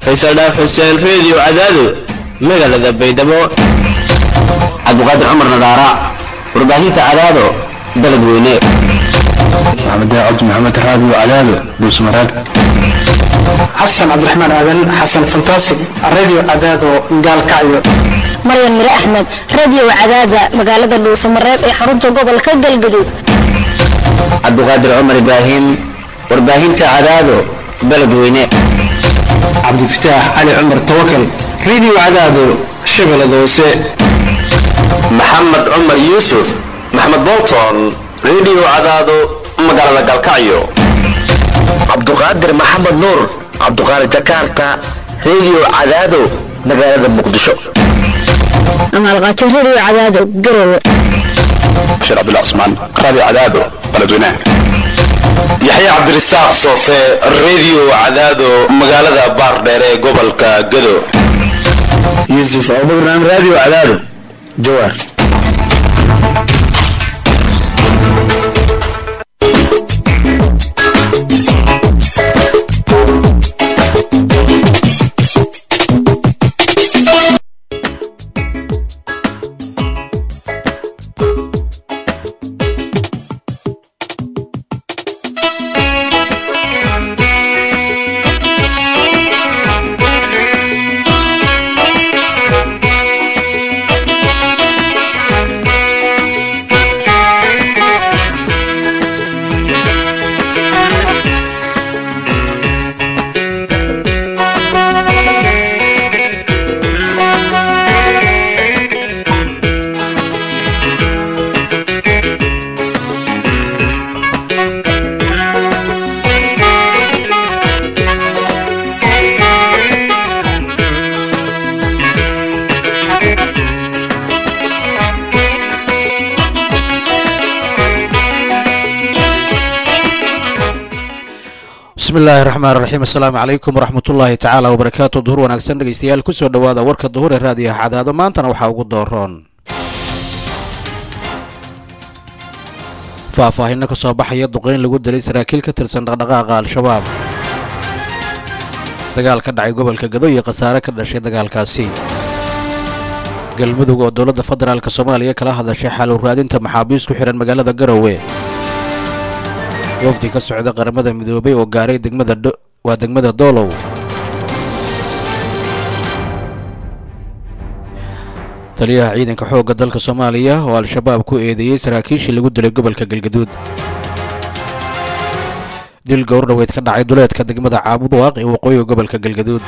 faysal dhaaf xuseen reediyo cadaado magaalada baydhabo cabdiqaadir cumar nadaara warbaahinta cadaado dalad weyne maxamed cabdi maxamed raadiyo cadaado buusmaraag xasan cabdiraxmaan aadan xasan fantastic radio cadaado gaalkacyo maryan mire axmed radio cadaada magaalada dhuusamareeb ee xarunta gobolka galgaduud cabdiqaadir cumar ibraahim warbaahinta cadaado baled weyne cabdifataax cali cumar tawakal radio cadaado shabeellada hoose maxamed cumar yuusuf maxamed bolton radio cadaado magaalada galkacyo cabduqaadir maxamed nuur cabduqaadir jakarta radio cadaado magaalada muqdisho amaalqaajo radio cadaado garowe bashir cabdullah cusmaan raadiyo cadaado baladweynaha yaxya cabdirasaaq soofe radio cadaado magaalada baardheere ee gobolka gado yuusuf abubakar radio cadaado jawaar bismillahi raxmaan raxiim assalaamu calaykum waraxmatullaahi tacaala wabarakaatu duhur wanaagsan dhegeystayaal kusoo dhowaada warka duhur ee raadiyaha cadaado maantana waxaa ugu dooroon faahfaahinno ka soo baxaya duqeyn lagu dilay saraakiil ka tirsan dhaqdhaqaaqa al-shabaab dagaal ka dhacay gobolka gado iyo khasaare ka dhashay dagaalkaasi galmudug oo dowladda federaalk soomaaliya kala hadashay xalu raadinta maxaabiis ku xidhan magaalada garowe wafdi ka socda qaramada midoobay oo gaaray waa degmada doolow taliyaha ciidanka xoogga dalka soomaaliya oo al-shabaab ku eedeeyey saraakiishii lagu dilay gobolka galgaduud dil gowrdhaweyd ka dhacay duleedka degmada caabudwaaq ee waqooyiga gobolka galgaduud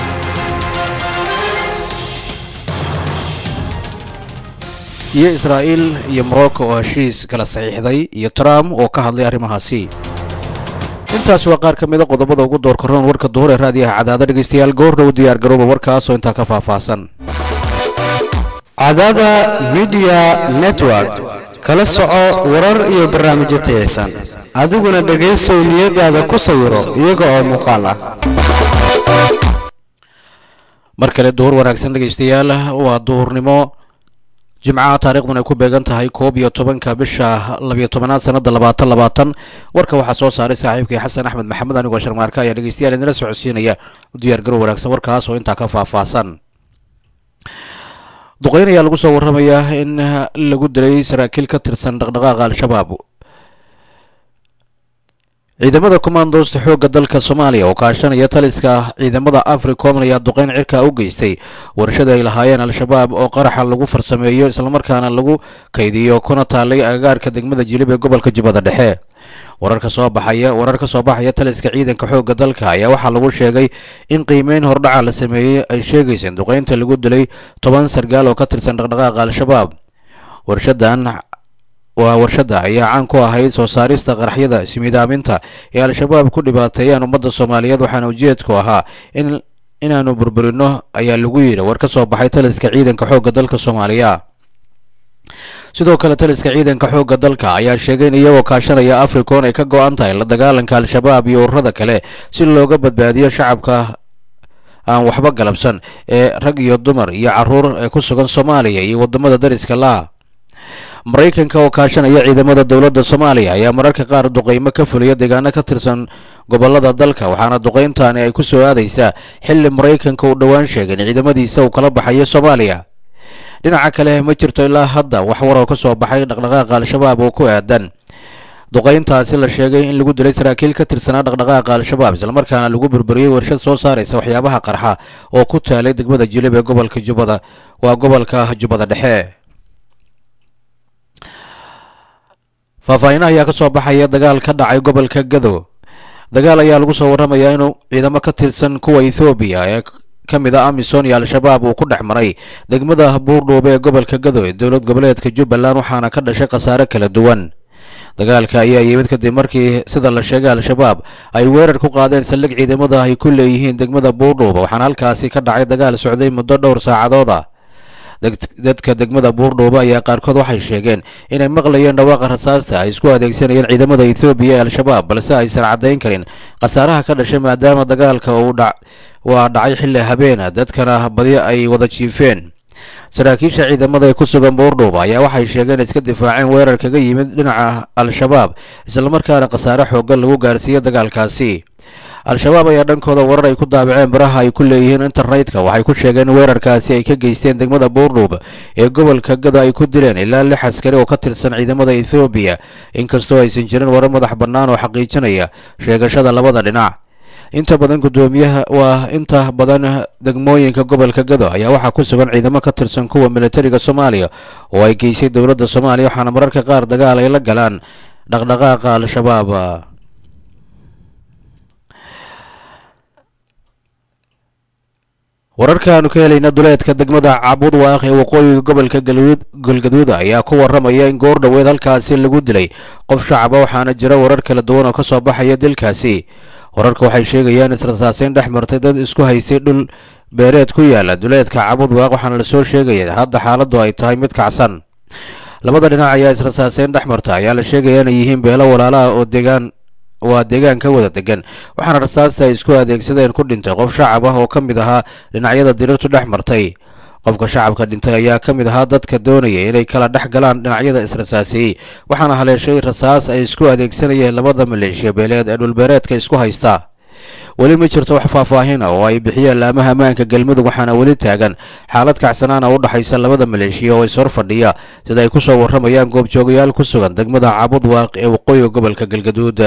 iyo israa'iil iyo morocco oo heshiis kala saxiixday iyo trump oo ka hadlay arrimahaasi intaasi waa qaar ka mida qodobada ugu door karoon warka duhur ee raadiyaha cadaado dhegeystayaal goordhow diyaar garooba warkaasoo intaa ka faahfaahsan cadaada midiya network kala soco warar iyo barnaamijyo tayaysan adiguna dhegaysow niyadaada ku sawiro iyaga oo muuqaal ah mar kale duhur wanaagsan dhegeystayaal waa duhurnimo jimcaha taariikhdun ay ku beegan tahay koob iyo tobanka bisha labiyo tobanaad sanada labaatan labaatan warka waxaa soo saaray saaxiibkii xasan axmed maxamed anigoo sharmaarka ayaa dhegeystayaal idinla socodsiinaya u diyaar garow wanaagsan warkaas oo intaa ka faahfaahsan duqeyn ayaa lagu soo waramayaa in lagu dilay saraakiil ka tirsan dhaqdhaqaaqa al-shabaab ciidamada commandosta xoogga dalka soomaaliya oo kaashanaya taliska ciidamada africom ayaa duqeyn cirka u geystay warshada ay lahaayeen al-shabaab oo qaraxa lagu farsameeyo islamarkaana lagu kaydiyo kuna taalay agagaarka degmada jilib ee gobolka jubbada dhexe warar ka soo baxaya warar ka soo baxaya taliska ciidanka xoogga dalka ayaa waxaa lagu sheegay in qiimeyn hordhaca la sameeyey ay sheegayseen duqeynta lagu dilay toban sargaal oo ka tirsan dhaqdhaqaaqa al-shabaab warshadan waa warshadda ayaa caan ku ahayd soo saarista qaraxyada ismiidaaminta ee al-shabaab ku dhibaateeyaan ummadda soomaaliyeed waxaana ujeedku ahaa in inaanu burburino ayaa lagu yidhi war ka soo baxay taliska ciidanka xoogga dalka soomaaliya sidoo kale taliska ciidanka xoogga dalka ayaa sheegay in iyagoo kaashanaya africon ay ka go-an tahay la dagaalanka al-shabaab iyo ururada kale si looga badbaadiyo shacabka aan waxba galabsan ee rag iyo dumar iyo caruur ee ku sugan soomaaliya iyo wadamada dariska la maraykanka oo kaashanaya ciidamada dowladda soomaaliya ayaa mararka qaar duqeymo ka fuliya deegaano ka tirsan gobolada dalka waxaana duqayntaani ay ku soo aadaysaa xilli maraykanka uu dhowaan sheegay in ciidamadiisa uu kala baxayo soomaaliya dhinaca kale ma jirto ilaa hadda wax waroo ka soo baxay dhaqdhaqaaqa al-shabaab oo ku aadan duqayntaasi la sheegay in lagu dilay saraakiil ka tirsanaa dhaqdhaqaaqa al-shabaab islamarkaana lagu burburiyey warshad soo saaraysa waxyaabaha qarxa oo ku taalay degmada jilib ee gobolka jubbada waa gobolka jubbada dhexe faahfaahinah ayaa ka soo baxaya dagaal ka dhacay gobolka gado dagaal ayaa lagu soo warramayaa inuu ciidamo ka tirsan kuwa ethoobiya ee ka mid a amisom iyo al-shabaab uu ku dhex maray degmada buurdhuube ee gobolka gado ee dowlad goboleedka jubbaland waxaana ka dhashay khasaare kala duwan dagaalka ayaa yimid kadib markii sida la sheegay al-shabaab ay weerar ku qaadeen saldhig ciidamada ay ku leeyihiin degmada buurdhuuba waxaana halkaasi ka dhacay dagaal socday muddo dhowr saacadood ah dadka degmada buurdhuuba ayaa qaarkood waxay sheegeen inay maqlayeen dhawaaqa rasaasta ay isku adeegsanayeen ciidamada ethoobiya ee al-shabaab balse aysan caddayn karin khasaaraha ka dhashay maadaama dagaalka uu waa dhacay xilli habeena dadkana badi ay wada jiifeen saraakiisha ciidamada ee ku sugan buurdhuuba ayaa waxay sheegeen iska difaaceen weerar kaga yimid dhinaca al-shabaab islamarkaana khasaare xooggan lagu gaarsiiyey dagaalkaasi al-shabaab ayaa dhankooda warar ay ku daabaceen baraha ay ku leeyihiin internetka waxay ku sheegeen weerarkaasi ay ka geysteen degmada buurdhuub ee gobolka gado ay ku dileen ilaa lix askari oo ka tirsan ciidamada ethoobiya inkastoo aysan jirin warar madax bannaan oo xaqiijinaya sheegashada labada dhinac inta badan guddoomiyaha waa inta badan degmooyinka gobolka gado ayaa waxaa ku sugan ciidamo ka tirsan kuwa militariga soomaaliya oo ay geysay dowladda soomaaliya waxaana mararka qaar dagaal ay la galaan dhaqdhaqaaqa al-shabaab wararkaanu ka helayna duleedka degmada cabud waaq ee waqooyiga gobolka galgaduud ayaa ku waramaya in goor dhoweed halkaasi lagu dilay qof shacaba waxaana jira warar kala duwan oo ka soo baxaya dilkaasi wararka waxay sheegayaan israsaaseyn dhex martay dad isku haystay dhul beereed ku yaala duleedka cabud waaq waxaana lasoo sheegaya hadda xaaladdu ay tahay mid kacsan labada dhinac ayaa israsaaseyn dhex marta ayaa la sheegaya inay yihiin beelo walaalaha oo deegaan waa deegaanka wada degan waxaana rasaasta ay isku adeegsadeen ku dhintay qof shacab ah oo ka mid ahaa dhinacyada dirirtu dhex martay qofka shacabka dhintay ayaa ka mid ahaa dadka doonaya inay kala dhex galaan dhinacyada israsaaseeyey waxaana haleeshay rasaas ay isku adeegsanayeen labada maleeshiya beeleed ee dhulbeereedka isku haysta weli ma jirto wax faahfaahin ah oo ay bixiyeen laamaha ammaanka galmudug waxaana weli taagan xaalad kacsanaana u dhexaysa labada maleeshiya oo is horfadhiya sida ay ku soo warramayaan goobjoogayaal ku sugan degmada cabud waaq ee waqooyiga gobolka galgaduud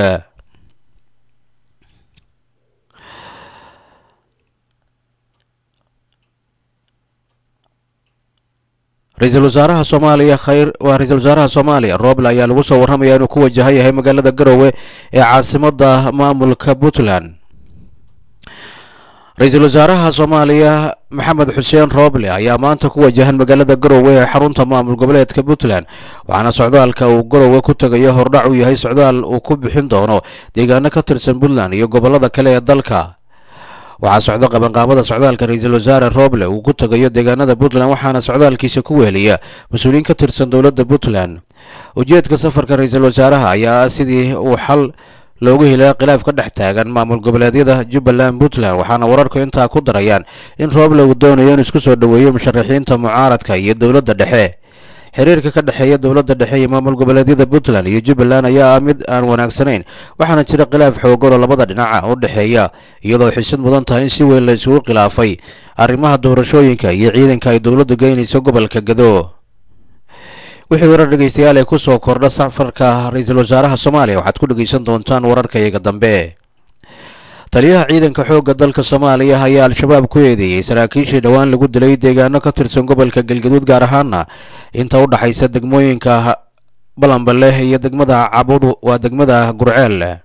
ra-iisul wasaaraha soomaaliya khayr waa ra-iisul wasaaraha soomaaliya rooble ayaa lagu soo warramaya inuu ku wajahan yahay magaalada garowe ee caasimada maamulka puntland ra-iisul wasaaraha soomaaliya maxamed xuseen rooble ayaa maanta ku wajahan magaalada garowe ee xarunta maamul goboleedka puntland waxaana socdaalka uu garowe ku tegayo hordhac uu yahay socdaal uu ku bixin doono deegaano ka tirsan puntland iyo gobolada kale ee dalka waxaa socdo qabanqaabada socdaalka ra-iisul wasaare rooble uu ku tegayo deegaanada puntland waxaana socdaalkiisa ku weeliya mas-uuliyiin ka tirsan dowladda puntland ujeedka safarka ra-iisul wasaaraha ayaa ah sidii uu xal loogu helaa khilaaf ka dhex taagan maamul goboleedyada jubbaland puntland waxaana wararku intaa ku darayaan in rooble uu doonayo in isku soo dhoweeyo musharaxiinta mucaaradka iyo dowladda dhexe xiriirka ka dhexeeya dowladda dhexe iyo maamul goboleedyada puntland iyo jubbaland ayaa ah mid aan wanaagsanayn waxaana jira khilaaf xoogan oo labada dhinaca u dhexeeya iyadoo xisad mudan tahay in si weyn la isugu khilaafay arrimaha doorashooyinka iyo ciidanka ay dowladdu geynayso gobolka gado wixii warar dhegeystayaal ee ku soo kordha safarka ra-iisul wasaaraha soomaaliya waxaad ku dhegeysan doontaan wararka iyaga dambe taliyaha ciidanka xoogga dalka soomaaliya ayaa al-shabaab ku eedeeyey saraakiishii dhowaan lagu dilay deegaano ka tirsan gobolka galgaduud gaar ahaana inta u dhaxaysa degmooyinka balanbaleh iyo degmada cabud waa degmada gurceel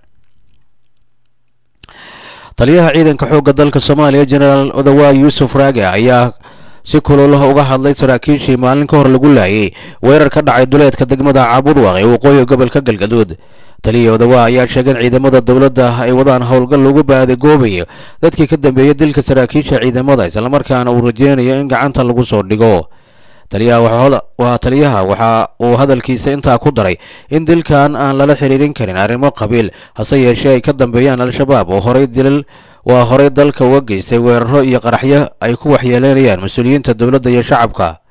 taliyaha ciidanka xoogga dalka soomaaliya jenaraal odawa yuusuf raage ayaa si kululaha uga hadlay saraakiishii maalin ka hor lagu laayay weerar ka dhacay duleedka degmada cabudwaq ee waqooyiga gobolka galgaduud taliya odawa ayaa sheegay in ciidamada dowladda ay wadaan howlgal lagu baadagoobayo dadkii ka dambeeyay dilka saraakiisha ciidamada islamarkaana uu rajeynayo in gacanta lagu soo dhigo waa taliyaha waxa uu hadalkiisa intaa ku daray in dilkan aan lala xiriirin karin arrimo qabiil hase yeeshee ay ka dambeeyaan al-shabaab oo horay dilal waa horey dalka uga geystay weeraro iyo qaraxyo ay ku waxyeeleynayaan mas-uuliyiinta dowladda iyo shacabka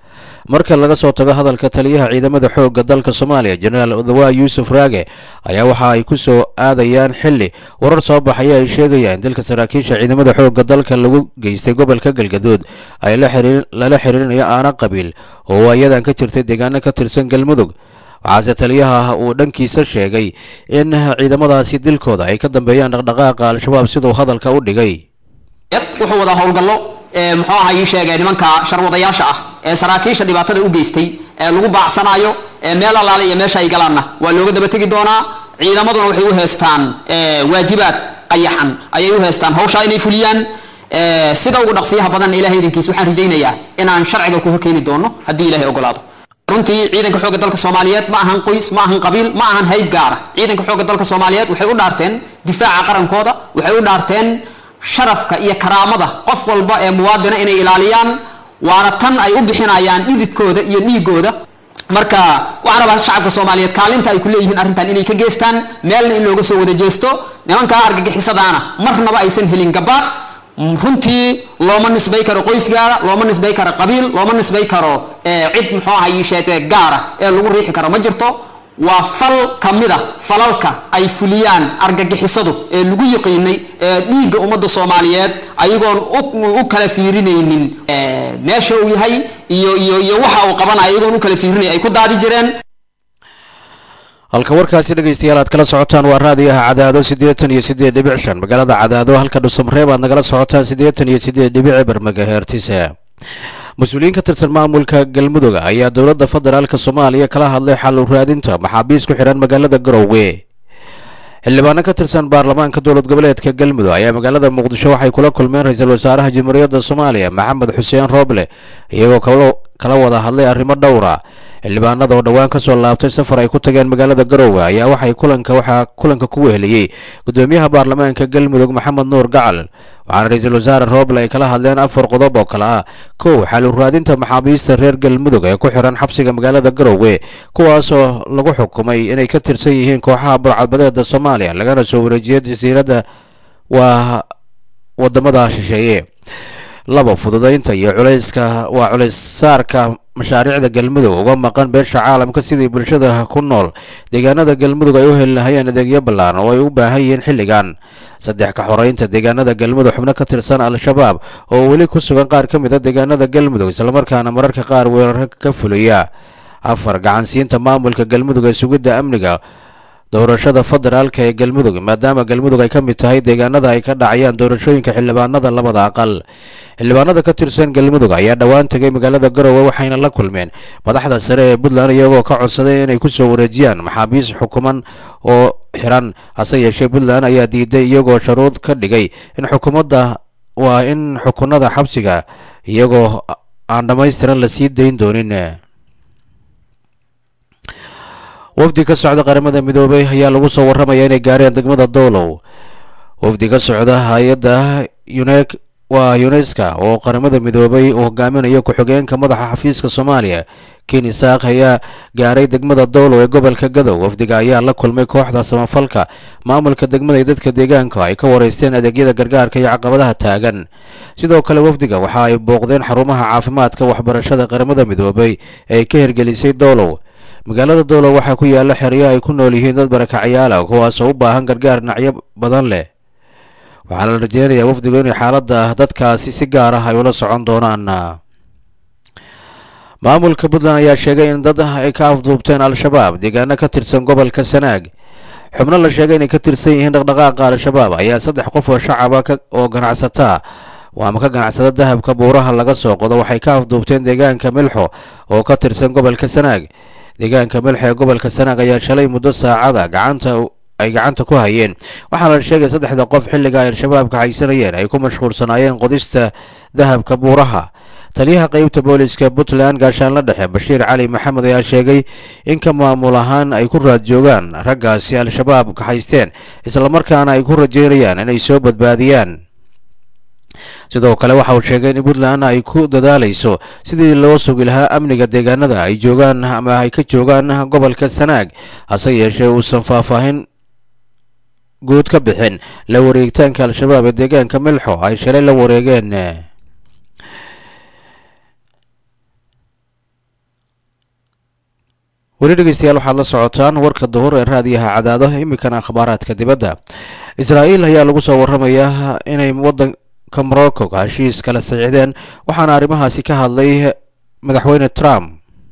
marka laga soo tago hadalka taliyaha ciidamada xoogga dalka soomaaliya jenaraal odawa yuusuf raage ayaa waxa ay ku soo aadayaan xili warar soo baxaya ay sheegayaan dilka saraakiisha ciidamada xoogga dalka lagu geystay gobolka galgaduud ay lala xiriirinayo aana qabiil oo waayadan ka jirtay deegaano ka tirsan galmudug waxaase taliyaha uu dhankiisa sheegay in ciidamadaasi dilkooda ay ka dambeeyaan dhaqdhaqaaqa al-shabaab siduu hadalka u dhigay wuxuu wadaa howlgallo muxuu aha ii sheegay nimanka sharwadayaasha ah ee saraakiisha dhibaatada u geystay ee lagu baacsanayo ee meel allaale iyo meesha ay galaanna waa looga daba tegi doonaa ciidamaduna waxay u heestaan waajibaad qayaxan ayay u heestaan hawshaa inay fuliyaan sida ugu dhaqsiyaha badanna ilahay idinkiis waxaan rajaynayaa inaan sharciga ku horkeeni doono haddii ilahay ogolaado runtii ciidanka xoogga dalka soomaaliyeed ma ahan qoys ma ahan qabiil ma ahan hayb gaara ciidanka xoogga dalka soomaaliyeed waxay u dhaarteen difaaca qarankooda waxay u dhaarteen sharafka iyo karaamada qof walba ee muwaadina inay ilaaliyaan waana tan ay u bixinayaan dhididkooda iyo dhiigooda marka waxaan rabaa shacabka soomaaliyeed kaalinta ay ku leeyihiin arrintan inay ka geestaan meelna in looga soo wada jeesto nimankaa argagixisadaana marnaba aysan helin gabaad runtii looma nisbay karo qoys gaara looma nisbay karo qabiil looma nisbay karo cid muxuu aha yiisheete gaara ee lagu riixi karo ma jirto waa fal ka mid a falalka ay fuliyaan argagixisadu ee lagu yiqiinay ee dhiigga ummadda soomaaliyeed ayagoon u kala fiirinaynin meesha uu yahay iyo iyo iyo waxa uu qabanayo ayagoon u kala fiirinay ay ku daadi jireen halka warkaasi dhegaystayaal aad kala socotaan waa raadiyaha cadaado siddeetan iyo siddeed dhibic shan magaalada cadaado halka dhusamreeb aad nagala socotaan siddeetan iyo siddeed dhibic bermagaheertise mas-uuliyiin ka tirsan maamulka galmudug ayaa dowladda federaalk soomaaliya kala hadlay xal u raadinta maxaabiis ku xidhan magaalada garowe xildhibaano ka tirsan baarlamaanka dowlad goboleedka galmudug ayaa magaalada muqdisho waxay kula kulmeen ra-iisul wasaaraha jamhuuriyadda soomaaliya maxamed xuseen rooble iyagoo kala wada hadlay arrimo dhowra xildhibaanada oo dhowaan ka soo laabtay safar ay ku tageen magaalada garowe ayaa waxay kulanka waxaa kulanka ku weheliyey gudoomiyaha baarlamaanka galmudug maxamed nuur gacal waxaana ra-iisul wasaare rooble ay kala hadleen afar qodob oo kale ah kow xal u raadinta maxaabiista reer galmudug ee ku xiran xabsiga magaalada garowe kuwaasoo lagu xukumay inay ka tirsan yihiin kooxaha burcadbadeeda soomaaliya lagana soo wareejiyay jasiiradda waa wadamada shisheeye laba fududaynta iyo culayska waa culays saarka mashaariicda galmudug uga maqan beesha caalamka sidii bulshada ku nool deegaanada galmudug ay u heli lahayeen adeegyo ballaaran oo ay u baahan yihiin xilligan saddex ka xoreynta deegaanada galmudug xubno ka tirsan al-shabaab oo weli ku sugan qaar ka mid a deegaanada galmudug islamarkaana mararka qaar weerar ka fuliya afar gacansiinta maamulka galmudug ee sugidda amniga doorashada federaalka ee galmudug maadaama galmudug ay ka mid tahay deegaanada ay ka dhacayaan doorashooyinka xildhibaanada labada aqal xildhibaanada ka tirsan galmudug ayaa dhowaan tegay magaalada garowe waxayna la kulmeen madaxda sare ee puntland iyagoo ka codsaday inay kusoo wareejiyaan maxaabiis xukuman oo xiran hase yeeshee puntland ayaa diiday iyagoo sharuud ka dhigay in xukuumadda waa in xukunada xabsiga iyagoo aan dhammaystiran la sii dayn doonin wafdi ka socda qaramada midoobay ayaa lagu soo warramaya inay gaareen degmada doolow wafdi ka socda hay-adda unek waa yuneska oo qaramada midoobay uu hogaaminayo ku-xigeenka madaxa xafiiska soomaaliya ken isaaq ayaa gaaray degmada doolow ee gobolka gadow wafdiga ayaa la kulmay kooxda samafalka maamulka degmada iyo dadka deegaanka ay ka wareysteen adeegyada gargaarka iyo caqabadaha taagan sidoo kale wafdiga waxa ay booqdeen xarumaha caafimaadka waxbarashada qaramada midoobay ee ka hirgelisay doolow magaalada doolow waxaa ku yaala xeryo ay ku nool yihiin dad barakacyaala kuwaasoo u baahan gargaar dhinacyo badan leh waxaana la rajeynayaa wafdigu inay xaaladda dadkaasi si gaar ah ay ula socon doonaan maamulka puntland ayaa sheegay in dad ay ka afduubteen al-shabaab deegaano ka tirsan gobolka sanaag xubno la sheegay inay ka tirsan yihiin dhaqdhaqaaqa al-shabaab ayaa saddex qof oo shacaba oo ganacsataa waama ka ganacsada dahabka buuraha laga soo qodo waxay ka afduubteen deegaanka milxo oo ka tirsan gobolka sanaag deegaanka milxo ee gobolka sanaag ayaa shalay muddo saacada gacanta ay gacanta ku hayeen waxaana la sheegay saddexda qof xilliga ay al-shabaabka haysanayeen ay ku mashquulsanaayeen qodista dahabka buuraha taliyaha qeybta booliska puntland gaashaanla dhexe bashiir cali maxamed ayaa sheegay in ka maamul ahaan ay ku raad joogaan raggaasi al-shabaab ka haysteen islamarkaana ay ku rajeynayaan inay soo badbaadiyaan sidoo kale waxa uu sheegay in puntland ay ku dadaalayso sidii loo sugi lahaa amniga deegaanada ay joogaan ama ay ka joogaan gobolka sanaag hase yeeshee uusan faahfaahin guud ka bixin la wareegitaanka al-shabaab ee deegaanka milxo ay shalay la wareegeen weli dhegeystayaal waxaad la socotaan warka duhur ee raadiyaha cadaado iminkana akhbaaraadka dibadda israa'iil ayaa lagu soo waramayaa inay wadanka morocco heshiis kala saxiixdeen waxaana arrimahaasi ka hadlay madaxweyne trump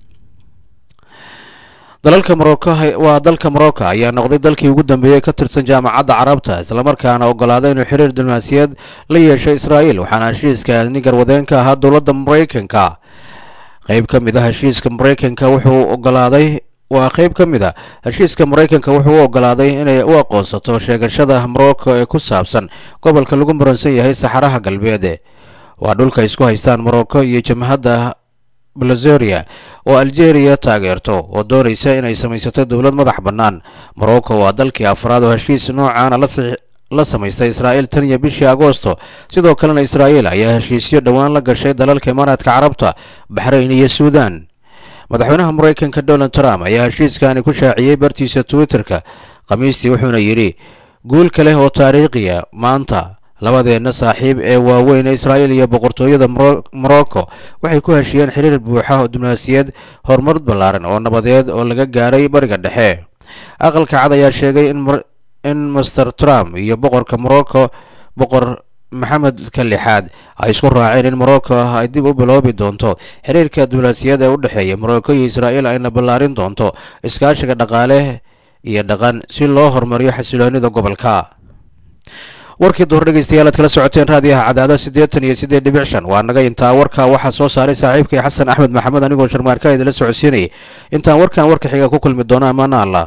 dalalka morocco waa dalka morocco ayaa noqday dalkii ugu dambeeyey ka tirsan jaamacadda carabta islamarkaana ogolaaday inuu xiriir diblomaasiyeed la yeesho israa'iil waxaana heshiiska nin garwadeenka ahaa dowladda maraykanka qayb ka mid a heshiiska maraykanka wuxuu ogolaaday waa qayb ka mid a heshiiska maraykanka wuxuu u ogolaaday inay u aqoonsato sheegashada morocco ee ku saabsan gobolka lagu muransan yahay saxaraha galbeed waa dhulka isku haystaan morocco iyo jamhadda blazeria oo algeria taageerto oo doonaysa inay samaysato dowlad madax bannaan morocco waa dalkii afraad oo heshiis noocaana la samaystay israa'iil tan iyo bishii agoosto sidoo kalena israa'iil ayaa heshiisyo dhowaan la gashay dalalka imaaraadka carabta baxrayn iyo suudan madaxweynaha maraykanka donald trump ayaa heshiiskani ku shaaciyey bartiisa twitter-ka khamiistii wuxuuna yidhi guul kale oo taariikhiya maanta labadeenna saaxiib ee waaweyn ee israa'iil iyo boqortooyada morocco waxay ku heshiyeen xiriir buuxa oo diblomaasiyad horumar ballaaran oo nabadeed oo laga gaaray bariga dhexe aqalka cad ayaa sheegay in master trump iyo boqorka morocco boqor maxamedka lixaad ay isku raaceen in morocco ay dib u biloobi doonto xiriirka diblomaasiyad ee u dhexeeya morocco iyo israa'iil ayna ballaarin doonto iskaashiga dhaqaale iyo dhaqan si loo horumariyo xasiloonida gobolka warkii duhur dhegeystayaal aad kala socoteen raadiyaha cadaado siddeetan iyo siddeed dhibic shan waa naga intaa warka waxaa soo saaray saaxiibkay xasan axmed maxamed anigoo sharmaarka idinla socodsiinayay intaan warkan warka xiga ku kulmi doono ammaana allah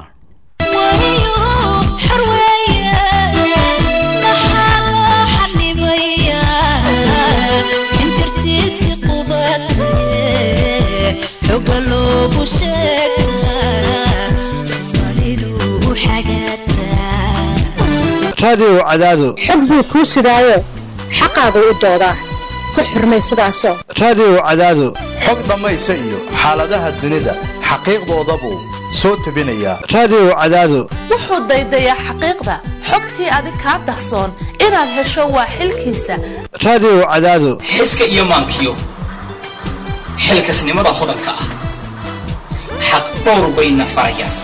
raadiyow cadaado xog buu kuu sidaayo xaqaagu u doodaa ku xurmay sidaasoo raadiyow cadaado xog dhammaysa iyo xaaladaha dunida xaqiiqdoodabuu soo tebinayaa raadiyow cadaado wuxuu daydayaa xaqiiqda xogtii adig kaa dahsoon inaad hesho waa xilkiisa raadiyow cadaado xiska iyo maankiyo xilkasnimada hodanka ah xaq dhowr bayna farayaan